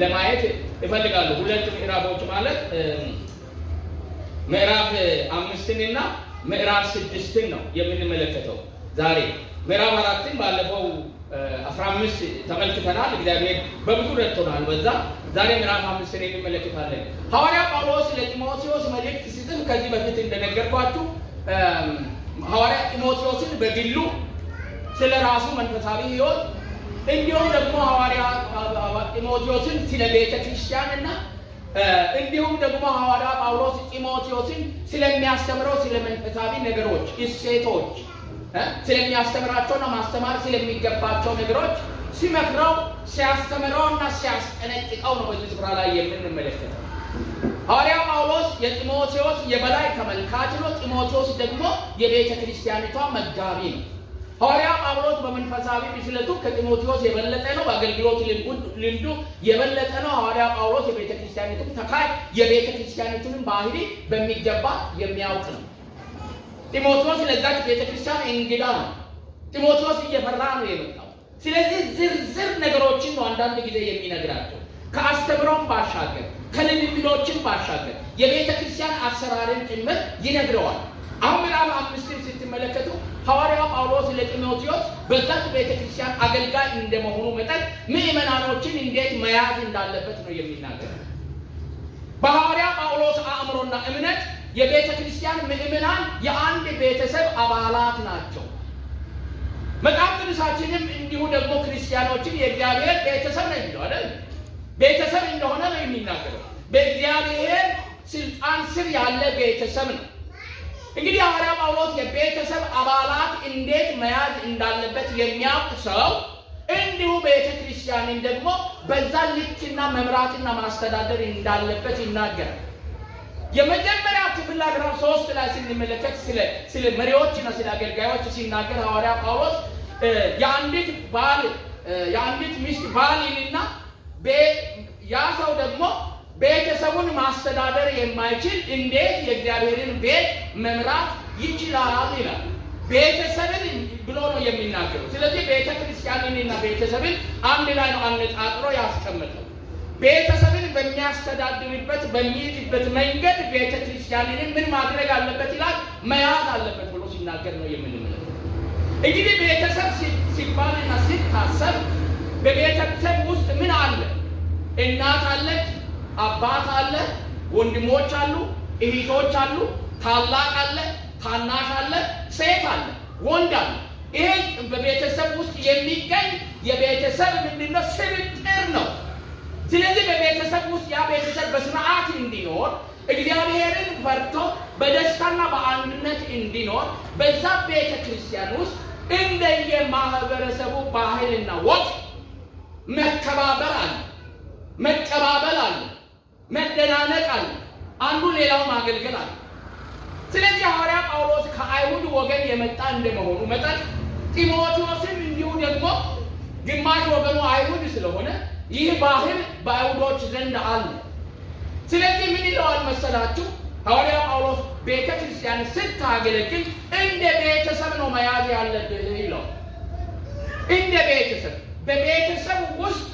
ለማየት እፈልጋለሁ። ሁለት ምዕራፎች ማለት ምዕራፍ አምስትንና ምዕራፍ ስድስትን ነው የምንመለከተው ዛሬ። ምዕራፍ አራትን ባለፈው አስራ አምስት ተመልክተናል። እግዚአብሔር በብዙ ረድቶናል በዛ። ዛሬ ምዕራፍ አምስትን እንመለከታለን። ሐዋርያ ጳውሎስ ለጢሞቴዎስ መልእክት ሲጽፍ ከዚህ በፊት እንደነገርኳችሁ ሐዋርያ ጢሞቴዎስን በግሉ ስለ ራሱ መንፈሳዊ ሕይወት እንዲሁም ደግሞ ሐዋርያ ጢሞቴዎስን ስለ ቤተ ክርስቲያንና እንዲሁም ደግሞ ሐዋርያ ጳውሎስ ጢሞቴዎስን ስለሚያስተምረው ስለ መንፈሳዊ ነገሮች፣ እሴቶች ስለሚያስተምራቸውና ማስተማር ስለሚገባቸው ነገሮች ሲመክረው ሲያስተምረውና ሲያስጠነቅቀው ነው በዚህ ስፍራ ላይ የምንመለከተው። ሐዋርያ ጳውሎስ የጢሞቴዎስ የበላይ ተመልካች ነው። ጢሞቴዎስ ደግሞ የቤተ ክርስቲያኒቷ መጋቢ ነው። ሐዋርያ ጳውሎስ በመንፈሳዊ ብስለቱ ከጢሞቴዎስ የበለጠ ነው። በአገልግሎት ልምዱ የበለጠ ነው። ሐዋርያ ጳውሎስ የቤተ ክርስቲያኒቱን ተካይ የቤተ ክርስቲያኒቱንም ባህሪ በሚገባ የሚያውቅ ነው። ጢሞቴዎስ ለዛች ቤተ ክርስቲያን እንግዳ ነው። ጢሞቴዎስ እየፈራ ነው የመጣው። ስለዚህ ዝርዝር ነገሮችን ነው አንዳንድ ጊዜ የሚነግራቸው ከአስተምሮም ባሻገር ከልምምዶችን ባሻገር የቤተ ክርስቲያን አሰራርን ጭምር ይነግረዋል። አሁን ምዕራፍ አምስትን ስትመለከቱ ሐዋርያ ጳውሎስ ለጢሞቴዎስ በዛች ቤተ ክርስቲያን አገልጋይ እንደመሆኑ መጠን ምዕመናኖችን እንዴት መያዝ እንዳለበት ነው የሚናገረው። በሐዋርያ ጳውሎስ አእምሮና እምነት የቤተ ክርስቲያን ምዕመናን የአንድ ቤተሰብ አባላት ናቸው። መጽሐፍ ቅዱሳችንም እንዲሁ ደግሞ ክርስቲያኖችን የእግዚአብሔር ቤተሰብ ነው የሚለው አይደል? ቤተሰብ እንደሆነ ነው የሚናገረው። በእግዚአብሔር ስልጣን ስር ያለ ቤተሰብ ነው። እንግዲህ ሐዋርያ ጳውሎስ የቤተሰብ አባላት እንዴት መያዝ እንዳለበት የሚያውቅ ሰው እንዲሁ ቤተ ክርስቲያንን ደግሞ በዛ ልክና መምራትና ማስተዳደር እንዳለበት ይናገራል። የመጀመሪያ ክፍል ምዕራፍ ሶስት ላይ ስንመለከት ስለ ስለ መሪዎችና ስለ አገልጋዮች ሲናገር ሐዋርያ ጳውሎስ የአንዲት ባል የአንዲት ሚስት ባልንና ያ ሰው ደግሞ ቤተሰቡን ማስተዳደር የማይችል እንዴት የእግዚአብሔርን ቤት መምራት ይችላል ይላል። ቤተሰብን ብሎ ነው የሚናገረው። ስለዚህ ቤተ ክርስቲያንንና ቤተሰብን አንድ ላይ ነው አነጣጥሮ ያስቀምጠው። ቤተሰብን በሚያስተዳድርበት በሚይዝበት መንገድ ቤተ ክርስቲያንን ምን ማድረግ አለበት ይላል? መያዝ አለበት ብሎ ሲናገር ነው የምንመለከተው። እንግዲህ ቤተሰብ ሲባልና ሲታሰብ በቤተሰብ ውስጥ ምን አለ? እናት አለች፣ አባት አለ፣ ወንድሞች አሉ፣ እህቶች አሉ፣ ታላቅ አለ፣ ታናሽ አለ፣ ሴት አለ፣ ወንድ አለ። ይሄ በቤተሰብ ውስጥ የሚገኝ የቤተሰብ ምንድነው? ስብጥር ነው። ስለዚህ በቤተሰብ ውስጥ ያ ቤተሰብ በስርዓት እንዲኖር እግዚአብሔርን ፈርቶ በደስታና በአንድነት እንዲኖር በዛ ቤተ ክርስቲያን ውስጥ እንደየ ማህበረሰቡ ባህልና ወግ መከባበር አለ፣ መቀባበል አለ፣ መደናነቅ አለ፣ አንዱ ሌላው ማገልገል አለ። ስለዚህ ሐዋርያ ጳውሎስ ከአይሁድ ወገን የመጣ እንደመሆኑ መጠን ጢሞቴዎስም እንዲሁ ደግሞ ግማሽ ወገኑ አይሁድ ስለሆነ ይህ ባህል በአይሁዶች ዘንድ አለ። ስለዚህ ምን ይለዋል መሰላችሁ? ሐዋርያ ጳውሎስ ቤተ ክርስቲያን ስታገለግል እንደ ቤተሰብ ነው መያዝ ያለብህ ይለው። እንደ ቤተሰብ በቤተሰብ ውስጥ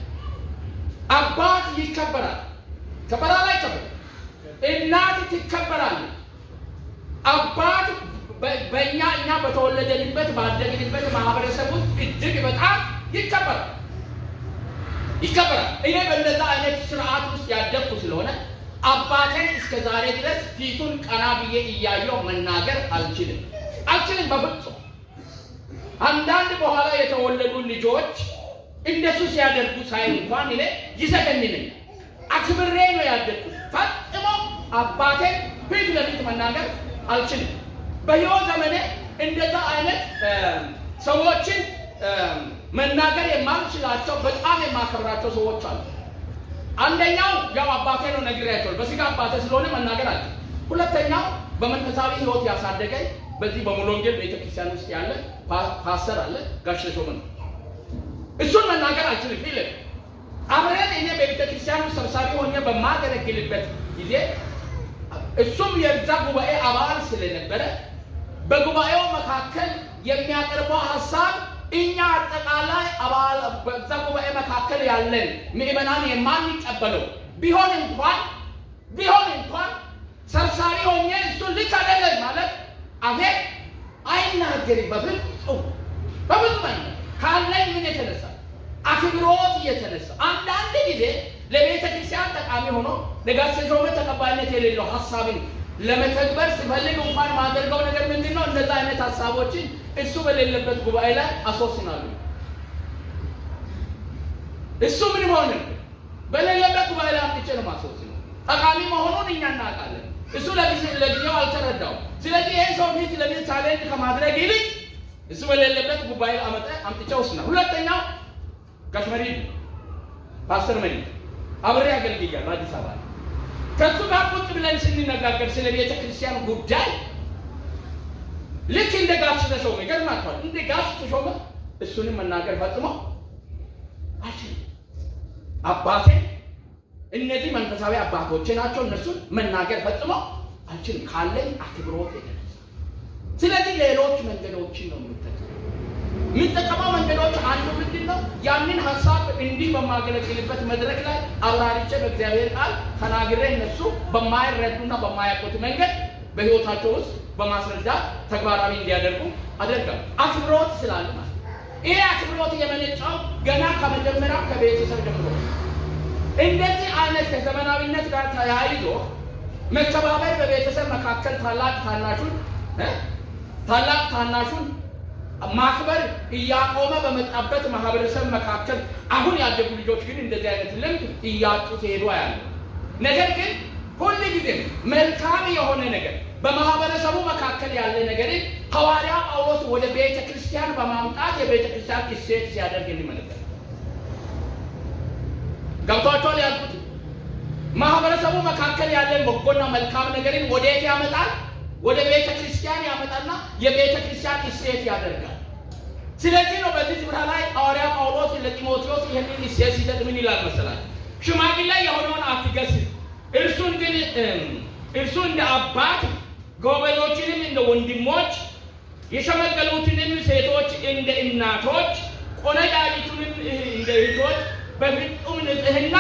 አባት ይከበራል። ከበራል አይከበርም? እናት ትከበራለች። አባት በእኛ እኛ በተወለደንበት ባደግንበት ማህበረሰብ ውስጥ እጅግ በጣም ይከበራል ይከበራል። እኔ በእንደዛ አይነት ስርዓት ውስጥ ያደግኩ ስለሆነ አባቴን እስከ ዛሬ ድረስ ፊቱን ቀና ብዬ እያየው መናገር አልችልም አልችልም በፍጹም። አንዳንድ በኋላ የተወለዱ ልጆች እንደሱ ሲያደርጉ ሳይ እንኳን እኔ ይዘገንነኛል። አክብሬ ነው ያደግኩት። ፈጽሞ አባቴን ፊት ለፊት መናገር አልችልም። በሕይወት ዘመኔ እንደዛ አይነት ሰዎችን መናገር የማልችላቸው በጣም የማከብራቸው ሰዎች አሉ። አንደኛው ያው አባቴ ነው ነግሬያቸዋል። በስጋ አባቴ ስለሆነ መናገር አለ። ሁለተኛው በመንፈሳዊ ሕይወት ያሳደገኝ በዚህ በሙሉ ወንጌል ቤተክርስቲያን ውስጥ ያለ ፓስተር አለ ጋሽ ተሾመ ነው። እሱን መናገር አልችልም። ፊል አብረን እኔ በቤተክርስቲያን ውስጥ ሰብሳቢ ሆኜ በማገለግልበት ጊዜ እሱም የዛ ጉባኤ አባል ስለነበረ በጉባኤው መካከል የሚያቀርበው ሀሳብ እኛ አጠቃላይ አባል በዛ ጉባኤ መካከል ያለን ምዕመናን የማንቀበለው ቢሆን እንኳን ቢሆን እንኳን ሰብሳቢ ሆኜ እሱን ልክ አይደለም ማለት አፌ አይናገርም። በፍጹም በፍጹም አይነት ካለኝ ምን የተነሳ አክብሮት እየተነሳ አንዳንድ ጊዜ ለቤተ ክርስቲያን ጠቃሚ ሆኖ ለጋሽ ተሾመ ተቀባይነት የሌለው ሀሳብን ለመተግበር ሲፈልግ እንኳን ማደርገው ነገር ምንድን ነው? እንደዛ አይነት ሀሳቦችን እሱ በሌለበት ጉባኤ ላይ አስወስናሉ። እሱ ምን ሆነ በሌለበት ጉባኤ ላይ አምጥቼ ነው ማስወስነው። ጠቃሚ መሆኑን እኛ እናውቃለን። እሱ ለጊዜው አልተረዳው። ስለዚህ ይህን ሰው ፊት ለፊት ቻሌንጅ ከማድረግ ይልቅ እሱ በሌለበት ጉባኤ አመጠ አምጥቼ ወስናል። ሁለተኛው ጋሽ መሪ ፓስተር መሪ አብሬ አገልግያለሁ አዲስ አበባ ላይ ከሱ ጋር ቁጭ ብለን ስንነጋገር ስለ ቤተ ክርስቲያን ጉዳይ ልክ እንደ ጋሽ ተሾመ ይገርማቸዋል። እንደ ጋሽ ተሾመ እሱንም መናገር ፈጽሞ አልችልም። አባቴ እነዚህ መንፈሳዊ አባቶቼ ናቸው። እነሱን መናገር ፈጽሞ አልችልም ካለኝ አክብሮት የተነሳ። ስለዚህ ሌሎች መንገዶችን ነው የምጠቀመው። የምጠቀመው መንገዶች አንዱ ምንድን ነው? ያንን ሀሳብ እንዲህ በማገለግልበት መድረክ ላይ አብራሪቼ በእግዚአብሔር ቃል ተናግሬ እነሱ በማይረዱና በማያውቁት መንገድ በሕይወታቸው ውስጥ በማስረዳት ተግባራዊ እንዲያደርጉ አደርጋለሁ። አክብሮት ስላለ ማለት ይሄ አክብሮት የመነጫው ገና ከመጀመሪያው ከቤተሰብ ጀምሮ እንደዚህ አይነት ከዘመናዊነት ጋር ተያይዞ መከባበር በቤተሰብ መካከል ታላቅ ታናሹን ታላቅ ታናሹን ማክበር እያቆመ በመጣበት ማህበረሰብ መካከል አሁን ያደጉ ልጆች ግን እንደዚህ አይነት ልምድ እያጡ ሲሄዱ ያለ ነገር ግን ሁል ጊዜ መልካም የሆነ ነገር በማህበረሰቡ መካከል ያለ ነገርን ሐዋርያ ጳውሎስ ወደ ቤተ ክርስቲያን በማምጣት የቤተ ክርስቲያን እሴት ሲያደርግ እንመለከታለን። ገብቷቸዋል ያልኩት ማህበረሰቡ መካከል ያለን በጎና መልካም ነገርን ወዴት ያመጣል? ወደ ቤተ ክርስቲያን ያመጣና የቤተ ክርስቲያን እሴት ያደርጋል። ስለዚህ ነው በዚህ ስፍራ ላይ ሐዋርያ ጳውሎስ ለጢሞቴዎስ ይህንን እሴት ሲሰጥ ምን ይላል መሰላል? ሽማግሌ የሆነውን አትገስጽ፣ እርሱን ግን እርሱ እንደ አባት ጎበዞችንም እንደ ወንድሞች የሸመገሉትንም ሴቶች እንደ እናቶች ቆነጃጅቱንም እንደ እህቶች በፍጹም ንጽሕና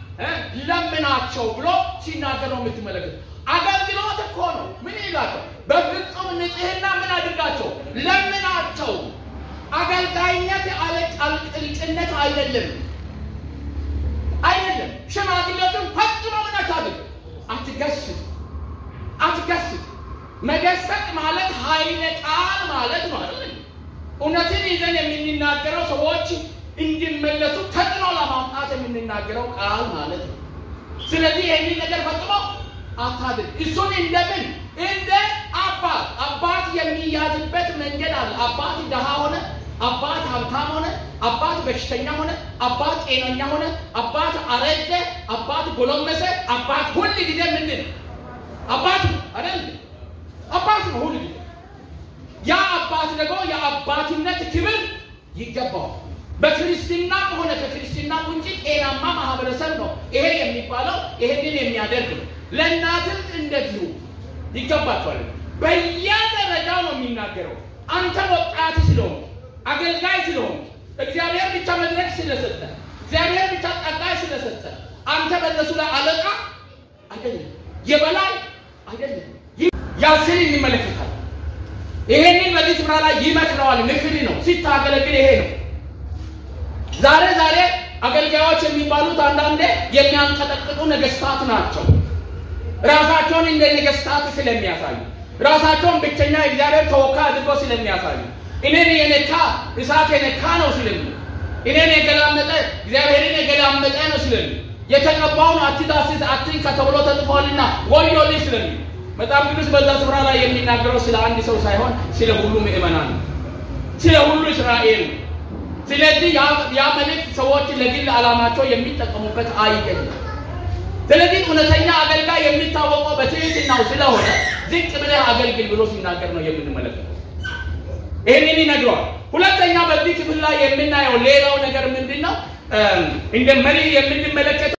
ለምናቸው ብሎ ሲናገር ነው የምትመለከት። አገልግሎት እኮ ነው። ምን ይላቸው? በፍጹም ንጽሕና ምን አድርጋቸው? ለምናቸው። አገልጋይነት አለቅልጭነት አይደለም፣ አይደለም። ሽማግሌቱን ፈጽሞ ምን አታድርግ፣ አትገስጽ፣ አትገስጽ። መገሰጥ ማለት ኃይለ ቃል ማለት ነው አይደል? እውነትን ይዘን የምንናገረው ሰዎች እንዲመለሱ ተጽዕኖ ለማምጣት የምንናገረው ቃል ማለት ነው። ስለዚህ ይህንን ነገር ፈጽሞ አታድርግ። እሱን እንደምን እንደ አባት አባት የሚያዝበት መንገድ አለ። አባት ድሃ ሆነ፣ አባት ሀብታም ሆነ፣ አባት በሽተኛ ሆነ፣ አባት ጤነኛ ሆነ፣ አባት አረጀ፣ አባት ጎለመሰ፣ አባት ሁል ጊዜ ምንድን ነው? አባት ነው አይደል? አባት ነው ሁል ጊዜ። ያ አባት ደግሞ የአባትነት ክብር ይገባዋል። በክርስትናም ሆነ ከክርስትና ውጭ ጤናማ ማህበረሰብ ነው ይሄ የሚባለው። ይሄንን የሚያደርግ ነው። ለእናትም እንደዚሁ ይገባቸዋል። በየደረጃው ነው የሚናገረው። አንተ ወጣት ስለሆን አገልጋይ ስለሆን እግዚአብሔር ብቻ መድረክ ስለሰጠ እግዚአብሔር ብቻ ጠቃይ ስለሰጠ አንተ በእነሱ ላይ አለቃ አይደለም፣ የበላይ አይደለም። ያስን ይመለከታል። ይሄንን በዚህ ስፍራ ላይ ይመክረዋል። ምክር ነው ሲታገለግል ይሄ ነው። ዛሬ ዛሬ አገልጋዮች የሚባሉት አንዳንዴ የሚያንቀጠቅጡ ነገስታት ናቸው። ራሳቸውን እንደ ነገስታት ስለሚያሳዩ ራሳቸውን ብቸኛ እግዚአብሔር ተወካይ አድርጎ ስለሚያሳዩ እኔን የነካ እሳት የነካ ነው ስለሚ እኔን የገላመጠ እግዚአብሔርን የገላመጠ ነው ስለሚ የተቀባውን አትዳስስ አትንካ ተብሎ ተጽፏልና ወዮልኝ ስለሚ መጽሐፍ ቅዱስ በዛ ስፍራ ላይ የሚናገረው ስለ አንድ ሰው ሳይሆን ስለ ሁሉ ምዕመናን ነው፣ ስለ ሁሉ እስራኤል ነው። ስለዚህ ያ መልእክት ሰዎች ለግል ዓላማቸው የሚጠቀሙበት አይደለም። ስለዚህ እውነተኛ አገልጋይ የሚታወቀው በትህትናው ስለሆነ ዝቅ ብለህ አገልግል ብሎ ሲናገር ነው የምንመለከተው። ይህንን ይነግረዋል። ሁለተኛ በዚህ ክፍል ላይ የምናየው ሌላው ነገር ምንድን ነው? እንደ መሪ የምንመለከተው